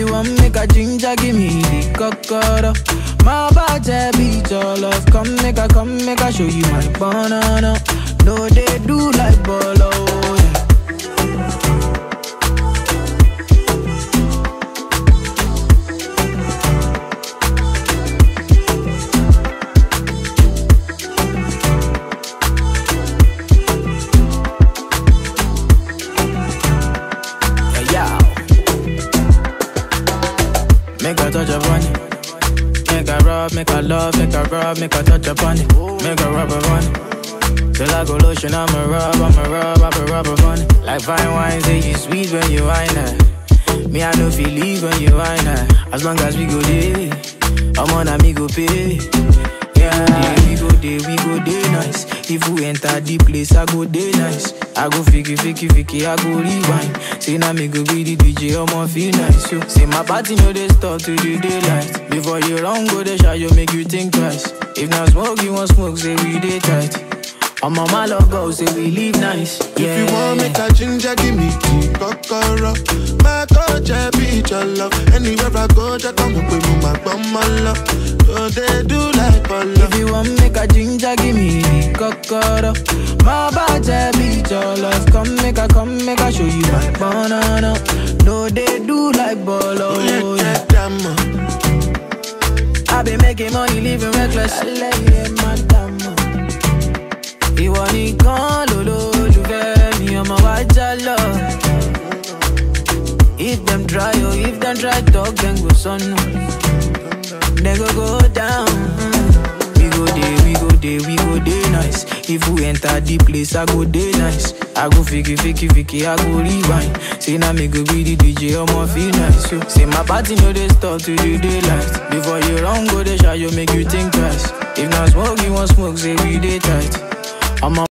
you want make a ginger, give me the cocoa. My bad beat your love. Come make a come make a show you my banana. No, they do like bolo. Yeah. Yeah, yeah. Make a touch upon it. Make a rub, make a love, make a rub, make a touch upon it. Make a rub upon it. Till I go lotion, I'ma rub, I'ma rub, I'ma rub upon it. Like fine wine, say you sweet when you wine it. Me, I know feel leave when you wine it. As long as we go there, I'm on a me go pay. Yeah, we go there, we go there nice. If we enter the place, I go there nice. I go fiki, fiki, fiki, I go rewind. Say now me go be the DJ, I'ma feel nice. Yo. Say my party no they stop to the daylight. Before you run, go the shot, you make you think twice. If not smoke, you want smoke, say we day tight. I'm on my love go, say we live nice. Yeah. If you want make a ginger, give me the kokoro. My touch, I beat your love. Anywhere I go, just come up with me, my bum, my love. So they do like polo. If you want make a ginger, give me the cocoa. My bad beat your love. Come make a come make a show you my banana. No, they do like bolo. Oh, yeah, Yeah. get them, uh. I been making money, living reckless. Alẹ́ madam. Ìwọ nìkan lolólùfẹ́ mi, ọmọ wa já lọ. If them try, oh, if them try talk, then go sọnù. Then go go down. We go dey, we go dey, we go dey nice. If we enter the place, I go dey nice. I go fiki, fiki, fiki, I go rewind. Say now me go be the DJ, I'ma feel nice. Yo. Say my party no dey stop to the daylight. Before you run, go dey shot, you make you think twice. If not smoke, you want smoke, say we dey tight. I'm a